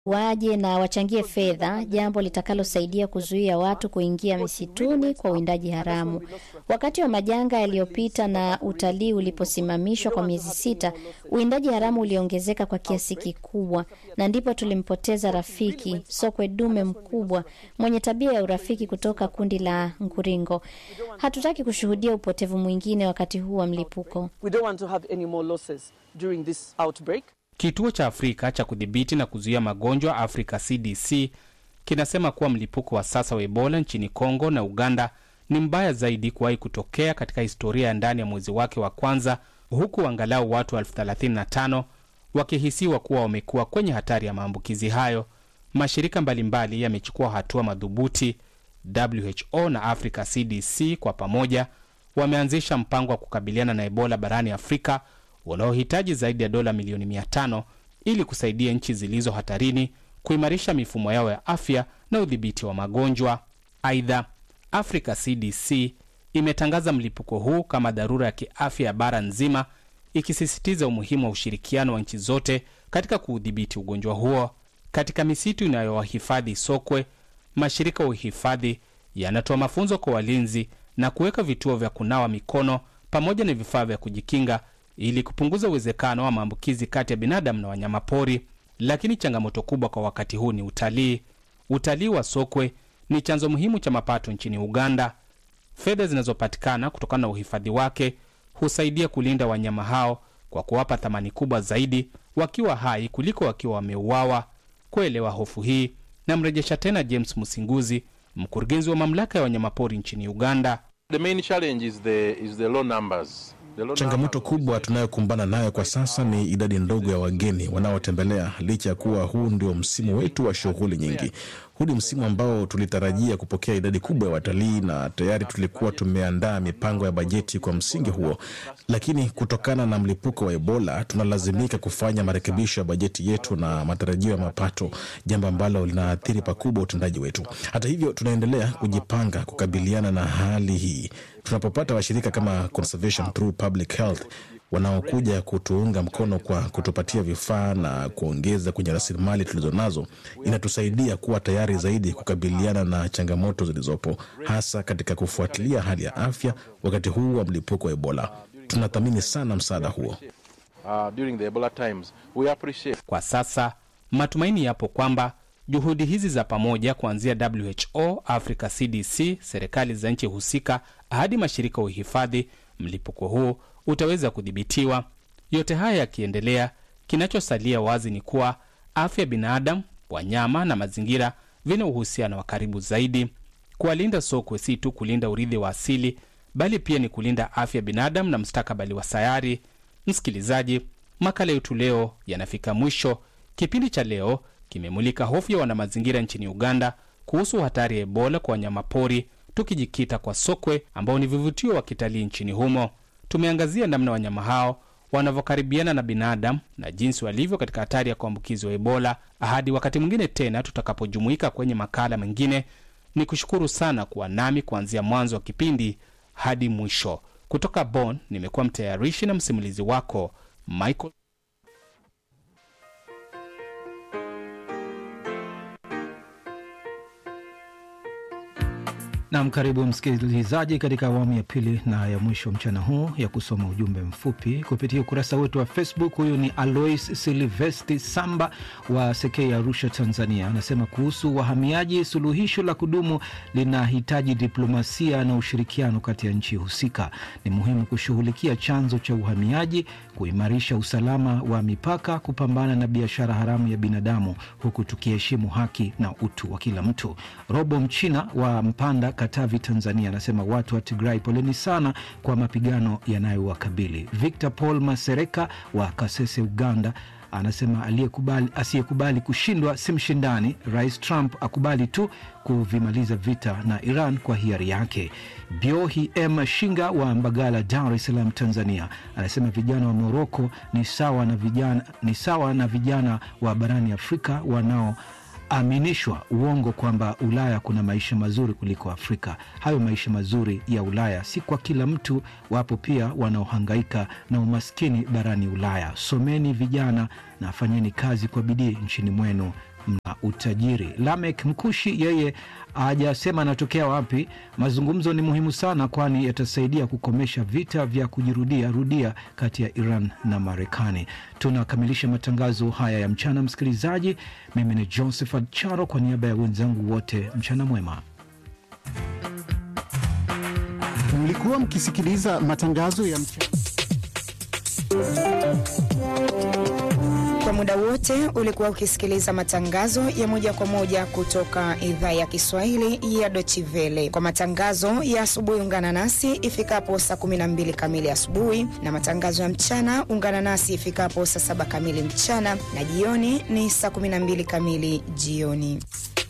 waje na wachangie fedha, jambo litakalosaidia kuzuia watu kuingia misituni kwa uwindaji haramu. Wakati wa majanga yaliyopita na utalii uliposimamishwa kwa miezi sita, uwindaji haramu uliongezeka kwa kiasi kikubwa, na ndipo tulimpoteza rafiki sokwe dume mkubwa mwenye tabia ya urafiki kutoka kundi la Nguringo. Hatutaki kushuhudia upotevu mwingine wakati huu wa mlipuko. We don't want to have any more losses during this outbreak. Kituo cha Afrika cha kudhibiti na kuzuia magonjwa Africa CDC kinasema kuwa mlipuko wa sasa wa Ebola nchini Kongo na Uganda ni mbaya zaidi kuwahi kutokea katika historia ya ndani ya mwezi wake wa kwanza, huku angalau watu elfu 35 wakihisiwa kuwa wamekuwa kwenye hatari ya maambukizi hayo. Mashirika mbalimbali yamechukua hatua madhubuti. WHO na Africa CDC kwa pamoja wameanzisha mpango wa kukabiliana na Ebola barani Afrika unaohitaji zaidi ya dola milioni 500 ili kusaidia nchi zilizo hatarini kuimarisha mifumo yao ya afya na udhibiti wa magonjwa. Aidha, Africa CDC imetangaza mlipuko huu kama dharura ya kiafya ya bara nzima, ikisisitiza umuhimu wa ushirikiano wa nchi zote katika kuudhibiti ugonjwa huo. Katika misitu inayowahifadhi sokwe, mashirika ya uhifadhi yanatoa mafunzo kwa walinzi na kuweka vituo vya kunawa mikono pamoja na vifaa vya kujikinga ili kupunguza uwezekano wa maambukizi kati ya binadamu na wanyamapori. Lakini changamoto kubwa kwa wakati huu ni utalii. Utalii wa sokwe ni chanzo muhimu cha mapato nchini Uganda. Fedha zinazopatikana kutokana na uhifadhi wake husaidia kulinda wanyama hao kwa kuwapa thamani kubwa zaidi wakiwa hai kuliko wakiwa wameuawa. Kuelewa hofu hii, namrejesha tena James Musinguzi, mkurugenzi wa mamlaka ya wanyamapori nchini Uganda. The main challenge is the, is the low numbers. The low Changamoto numbers- kubwa tunayokumbana nayo kwa sasa ni idadi ndogo ya wageni wanaotembelea, licha ya kuwa huu ndio msimu wetu wa shughuli nyingi. Huu ni msimu ambao tulitarajia kupokea idadi kubwa ya watalii na tayari tulikuwa tumeandaa mipango ya bajeti kwa msingi huo, lakini kutokana na mlipuko wa Ebola tunalazimika kufanya marekebisho ya bajeti yetu na matarajio ya mapato, jambo ambalo linaathiri pakubwa utendaji wetu. Hata hivyo, tunaendelea kujipanga kukabiliana na hali hii. Tunapopata washirika kama Conservation Through Public Health wanaokuja kutuunga mkono kwa kutupatia vifaa na kuongeza kwenye rasilimali tulizonazo, inatusaidia kuwa tayari zaidi kukabiliana na changamoto zilizopo, hasa katika kufuatilia hali ya afya wakati huu wa mlipuko wa Ebola. Tunathamini sana msaada huo. Uh, during the Ebola times, we appreciate Kwa sasa matumaini yapo kwamba juhudi hizi za pamoja kuanzia WHO, Africa CDC, serikali za nchi husika hadi mashirika ya uhifadhi, mlipuko huu utaweza kudhibitiwa. Yote haya yakiendelea, kinachosalia wazi ni kuwa afya ya binadamu, wanyama na mazingira vina uhusiano wa karibu zaidi. Kuwalinda sokwe si tu kulinda urithi wa asili, bali pia ni kulinda afya ya binadamu na mustakabali wa sayari. Msikilizaji, makala yetu leo yanafika mwisho. Kipindi cha leo kimemulika hofu ya wanamazingira nchini Uganda kuhusu hatari ya Ebola kwa wanyamapori, tukijikita kwa sokwe ambao ni vivutio wa kitalii nchini humo. Tumeangazia namna wanyama hao wanavyokaribiana na binadamu na jinsi walivyo katika hatari ya kuambukizwa Ebola. Hadi wakati mwingine tena tutakapojumuika kwenye makala mengine, ni kushukuru sana kuwa nami kuanzia mwanzo wa kipindi hadi mwisho. Kutoka Bonn nimekuwa mtayarishi na msimulizi wako Michael Nam, karibu msikilizaji katika awamu ya pili na ya mwisho mchana huu ya kusoma ujumbe mfupi kupitia ukurasa wetu wa Facebook. Huyu ni Alois Silvesti Samba wa Sekei, Arusha, Tanzania. Anasema kuhusu wahamiaji, suluhisho la kudumu linahitaji diplomasia na ushirikiano kati ya nchi husika. Ni muhimu kushughulikia chanzo cha uhamiaji, kuimarisha usalama wa mipaka, kupambana na biashara haramu ya binadamu, huku tukiheshimu haki na utu wa kila mtu. Robo Mchina wa Mpanda, Katavi, Tanzania, anasema watu wa Tigrai, poleni sana kwa mapigano yanayowakabili. Victor Paul Masereka wa Kasese, Uganda, anasema aliyekubali asiyekubali kushindwa si mshindani. Rais Trump akubali tu kuvimaliza vita na Iran kwa hiari yake. Biohi M Shinga wa Mbagala, Dar es Salaam, Tanzania, anasema vijana wa Moroko ni sawa na vijana, ni sawa na vijana wa barani Afrika wanao aminishwa uongo kwamba Ulaya kuna maisha mazuri kuliko Afrika. Hayo maisha mazuri ya Ulaya si kwa kila mtu, wapo pia wanaohangaika na umaskini barani Ulaya. Someni vijana na fanyeni kazi kwa bidii nchini mwenu mna utajiri. Lamek Mkushi yeye hajasema anatokea wapi. Mazungumzo ni muhimu sana, kwani yatasaidia kukomesha vita vya kujirudia rudia kati ya Iran na Marekani. Tunakamilisha matangazo haya ya mchana, msikilizaji. Mimi ni Josephat Charo kwa niaba ya wenzangu wote, mchana mwema. Mlikuwa mkisikiliza matangazo ya mchana. Kwa muda wote ulikuwa ukisikiliza matangazo ya moja kwa moja kutoka idhaa ya Kiswahili ya Dochivele. Kwa matangazo ya asubuhi, ungana nasi ifikapo saa 12 kamili asubuhi, na matangazo ya mchana ungana nasi ifikapo saa 7 kamili mchana, na jioni ni saa 12 kamili jioni.